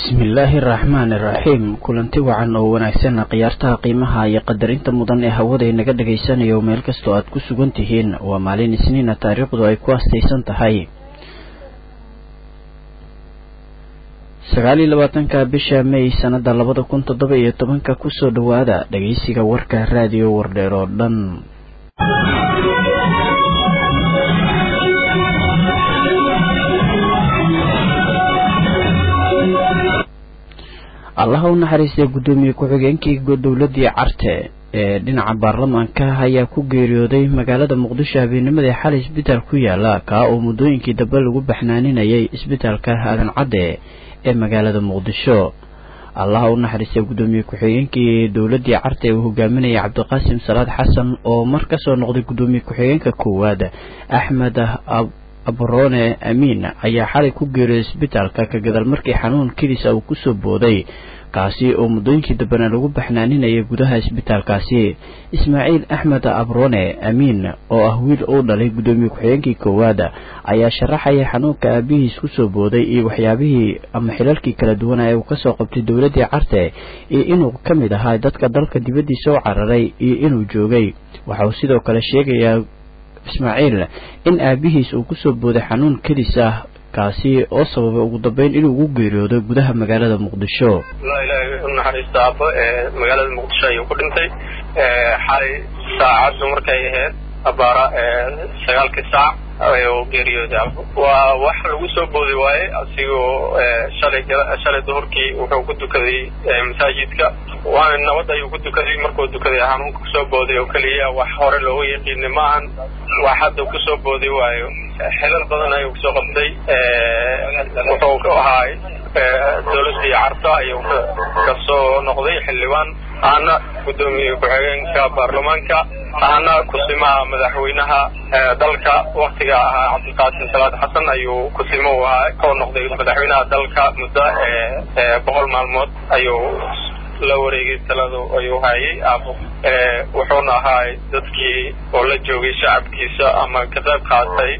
bismillaahi araxmaan iraxiim kulanti wacan oo wanaagsan khiyaartaha qiimaha iyo qadarinta mudan ee hawada inaga dhagaysanayo meel kastoo aad ku sugan tihiin waa maalin isniina taariikhdu ay ku astaysan tahay sagaal iyo labaatanka bisha may sanada labada kun toddoba iyo tobanka kusoo dhawaada dhageysiga warka raadiyo wardheer oo dhan allaha u naxariistay guddoomiye ku-xigeenkii dowladii carte ee dhinaca baarlamaanka ayaa ku geeriyooday magaalada muqdisho habeennimadii xalay isbitaal ku yaala kaa oo muddooyinkii dambe lagu baxnaaninayay isbitaalka aadan cadde ee magaalada muqdisho allaha u naxariistay guddoomiye ku-xigeenkii dowladii carte uu hogaaminayay cabdiqaasim salaad xasan oo mar kasoo noqday guddoomiye ku-xigeenka koowaad axmed abrone amiin ayaa xalay ku geeriyooday isbitaalka ka gadaal markii xanuun keliisa uu kusoo booday kaasi oo muddooyinkii dambena lagu baxnaaninayay gudaha isbitaalkaasi ismaaciil axmed abrone amiin oo ah wiil uu dhalay guddoomiye ku-xigeenkii koowaad ayaa sharaxaya xanuunka aabihiis kusoo booday iyo waxyaabihii ama xilalkii kala duwanaya uu kasoo qabtay dowladii carte iyo inuu ka mid ahaa dadka dalka dibaddiisa u cararay iyo inuu joogay waxa uu sidoo kale sheegayaa ismaaciil in aabihiis uu kusoo booday xanuun kelis ah kaasi oo sababay ugu dambeyn inuu ugu geeriyoodo gudaha magaalada muqdisho ilaahay u naxariista aabbo ee magaalada muqdisho ayuu ku dhintay xalay saacaddu markay ahayd abaara sagaalkii saac ayuu geeriyooday aabbo waa wax lagu soo boodi waaye asigoo shalay shalay duhurkii wuxuu ku dukaday masaajidka waana nabad ayuu ku dukaday markuu dukaday xanuunka kusoo booday oo keliya wax hore looga yaqiinay ma ahan wax hadda kusoo boodi waayo xilal badan ayuu kusoo qabtay wuxuu ka ahaay dowladii carta ayuu kasoo noqday xildhibaan ahna guddoomiye ku-xigeenka baarlamaanka ahna kusimaha madaxweynaha dalka waktiga ahaa cabdiqaasim salaad xasan ayuu kusimo u ahaa koo noqday madaxweynaha dalka muddo boqol maalmood ayuu la wareegay taladu ayuu hayay aabo wuxuuna ahaay dadkii oo la joogay shacabkiisa ama ka qayb qaatay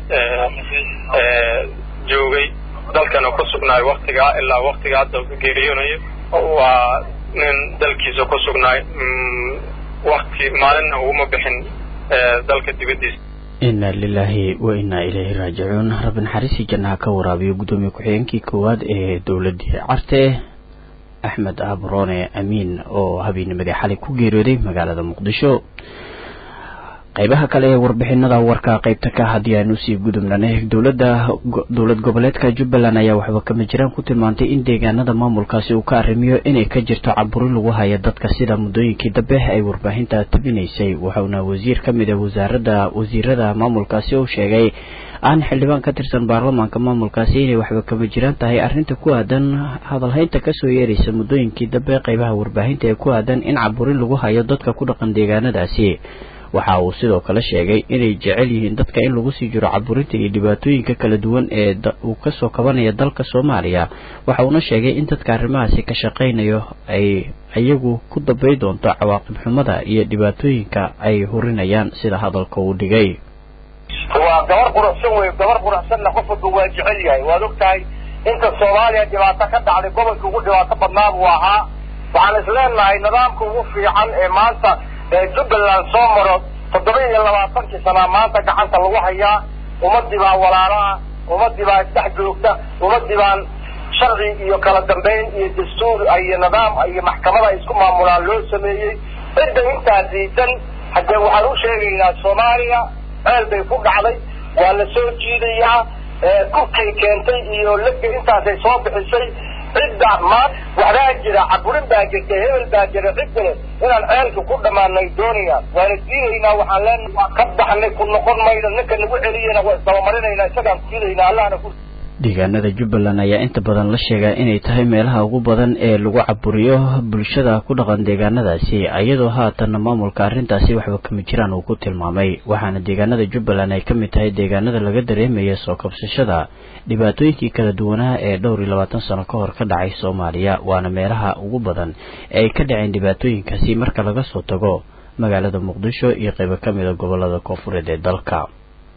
joogay dalkana ku sugnaay waktigaa ilaa waktiga hadda geeriyoonayo waa nin dalkiisa ku sugnaay wakti maalinna uguma bixin dalka dibaddiisa inna lilaahi wa innaa ilayhi raajicuun rabbi naxariisii jannaha ka waraabiyo guddoomiye ku-xigeenkii koowaad ee dowladii carte axmed abrone amiin oo habeennimadii xalay ku geeriyooday magaalada muqdisho qaybaha kale ee warbixinada warka qaybta ka haddii aanu sii gudubnanay dowladda dowlad goboleedka jubbaland ayaa waxba kama jiraan ku tilmaantay in deegaanada maamulkaasi uu ka arrimiyo inay ka jirto caburi lagu haya dadka sida muddooyinkii dambe ay warbaahinta tabinaysay waxauna wasiir ka mid a wasaaradda wasiirada maamulkaasi uu sheegay aan xildhibaan ka tirsan baarlamaanka maamulkaasi inay waxba kama jiraan tahay arrinta ku aadan hadalhaynta kasoo yeeraysa muddooyinkii dambe qaybaha warbaahinta ee ku aadan in caburin lagu hayo dadka ku dhaqan deegaanadaasi waxa uu sidoo kale sheegay inay jecel yihiin dadka in lagu sii jiro caburinta iyo dhibaatooyinka kala duwan ee uu kasoo kabanaya dalka soomaaliya waxa uuna sheegay in dadka arrimahaasi ka shaqaynayo ay iyagu ku dambay doonto cawaaqib xumada iyo dhibaatooyinka ay hurinayaan sida hadalka uu dhigay waa gabar quruxsan wey gabar quruxsanna qof walba waa jecel yahay waad og tahay inta soomaaliya dhibaato ka dhacday gobolka ugu dhibaato badnaa buu ahaa waxaan isleenahay nidaamka ugu fiican ee maanta jubbaland soo maro toddoba iyo labaatankii sanaa maanta gacanta lagu hayaa ummadii baa walaalaha ummadii baa isdhex joogta ummadii baan sharci iyo kala dambayn iyo dastuur iyo nidaam iyo maxkamada isku maamulaan loo sameeyey cidda intaa diidan haddee waxaan u sheegaynaa soomaaliya ceel bay ku dhacday waa la soo jiidayaa kurkay keentay iyo lega intaasay soo bixisay cidda maan waxbaa jira caburin baa jirta hebel baa jira cid kale inaan ceelka ku dhammaanay doonayaan waana diidaynaa waxaan leenahay waa ka baxnay ku noqon mayno ninka nagu celiyana waa isdabamarinayna isagaan diidaynaa allahna ku deegaanada jubbaland ayaa inta badan la sheegaa inay tahay meelaha ugu badan ee lagu caburiyo bulshada ku dhaqan deegaanadaasi iyadoo haatanna maamulka arrintaasi waxba kama jiraan uu ku tilmaamay waxaana deegaanada jubbaland ay ka mid tahay deegaanada laga dareemaya soo kabsashada dhibaatooyinkii kala duwanaa ee dhowr iyo labaatan sano ka hor ka dhacay soomaaliya waana meelaha ugu badan ee ay ka dhaceen dhibaatooyinkaasi marka laga soo tago magaalada muqdisho iyo qaybo ka mida gobolada koonfureed ee dalka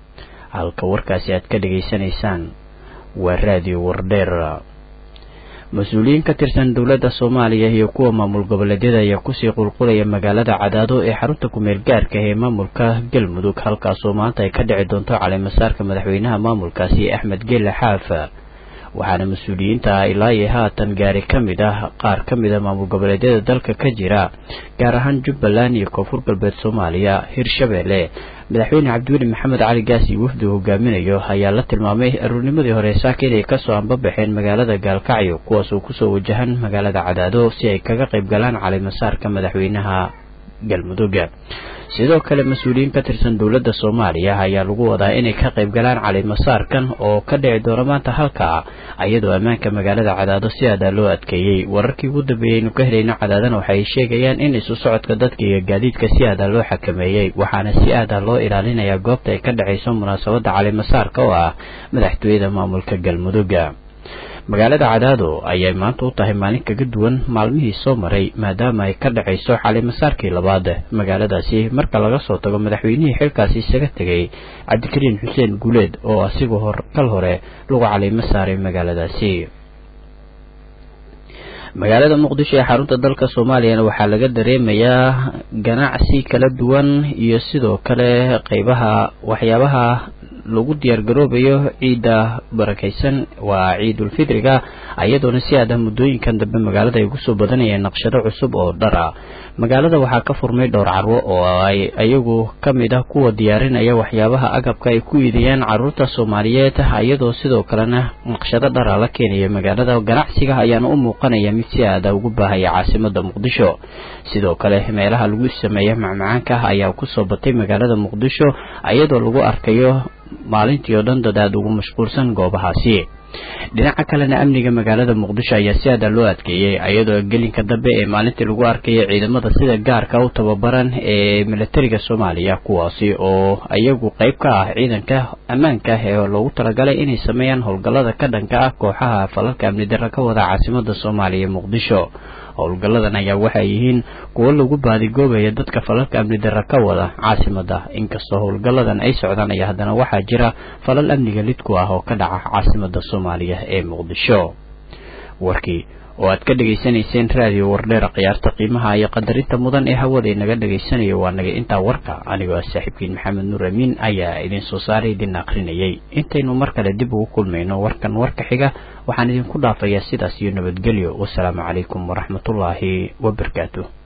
halka warkaasi aad ka dhegaysanaysaan waa raadiyo wardheer mas-uuliyiin ka tirsan dowladda soomaaliya iyo kuwa maamul goboleedyada ayaa kusii qulqulaya magaalada cadaado ee xarunta kumeel gaarka ee maamulka galmudug halkaasoo maanta ay ka dhici doonto caleemasaarka madaxweynaha maamulkaasi axmed geele xaaf waxaana mas-uuliyiinta ilaa iyo haatan gaari ka mid ah qaar ka mid a maamul goboleedyada dalka ka jira gaar ahaan jubbaland iyo koonfur galbeed soomaaliya hirshabeelle madaxweyne cabdiweli maxamed cali gaasi wafdi hogaaminayo ayaa la tilmaamay aruurnimadii hore saaka inay kasoo ambabaxeen magaalada gaalkacyo kuwaasoo kusoo wajahan magaalada cadaado si ay kaga qayb galaan caleemasaarka madaxweynaha galmudug sidoo kale mas-uuliyiin ka tirsan dowladda soomaaliya ayaa lagu wadaa inay ka qayb galaan caleemasaarkan oo ka dhici doona maanta halkaa iyadoo ammaanka magaalada cadaado si aadaa loo adkeeyey wararkii ugu dambeeyey aynu ka helayno cadaadana waxay sheegayaan in isu socodka dadka iyo gaadiidka si aadaa loo xakameeyey waxaana si aadaa loo ilaalinayaa goobta ay ka dhacayso munaasabadda caleemasaarka oo ah madaxtooyada maamulka galmudug magaalada cadaado ayay maanta u tahay maalin kaga duwan maalmihii soo maray maadaama ay ka dhacayso caleemasaarkii labaad magaaladaasi marka laga soo tago madaxweynihii xilkaasi isaga tegay cabdikariin xuseen guuleed oo asigu hor kal hore lagu caleemo saaray magaaladaasi magaalada muqdisho ee xarunta dalka soomaaliyana waxaa laga dareemayaa ganacsi kala duwan iyo sidoo kale qeybaha waxyaabaha lagu diyaargaroobayo ciidda barakaysan waa ciidulfidriga iyadoona si aada muddooyinkan dambe magaalada ay kusoo badanayeen naqshado cusub oo dhara magaalada waxaa ka furmay dhowr carwo oo ay iyagu ka mid ah kuwa diyaarinaya waxyaabaha agabka ay ku iidayaan caruurta soomaaliyeed iyadoo sidoo kalena naqshado dhara la keenaya magaalada ganacsiga ayaana u muuqanaya mid si aada ugu baahaya caasimada muqdisho sidoo kale meelaha lagu sameeya macmacaanka ayaa kusoo batay magaalada muqdisho iyadoo lagu arkayo maalintii oo dhan dad aada ugu mashquulsan goobahaasi dhinaca kalena amniga magaalada muqdisho ayaa si aada loo adkeeyey iyadoo gelinka dambe ee maalintii lagu arkaya ciidamada sida gaarka u tababaran ee militariga soomaaliya kuwaasi oo iyagu qeyb ka ah ciidanka ammaanka ee loogu talagalay inay sameeyaan howlgallada ka dhanka ah kooxaha falalka amni darra ka wada caasimada soomaaliya muqdisho howlgalladan ayaa waxay yihiin kuwo lagu baadigoobayo dadka falalka amni darra ka wada caasimada inkastoo howlgalladan ay socdaan ayaa haddana waxaa jira falal amniga lidku ah oo ka dhaca caasimada soomaaliya ee muqdisho warkii oo aad ka dhegaysanayseen raadiyo wardheera khiyaarta qiimaha iyo qadarinta mudan ee hawada inaga dhagaysanayo waa naga intaa warka anigoo ah saaxiibkiin maxamed nuur amiin ayaa idin soo saaray idin akrinayay intaynu mar kale dib ugu kulmayno warkan warka xiga waxaan idinku dhaafayaa sidaas iyo nabadgelyo wasalaamu calaykum waraxmatullaahi wabarakaatu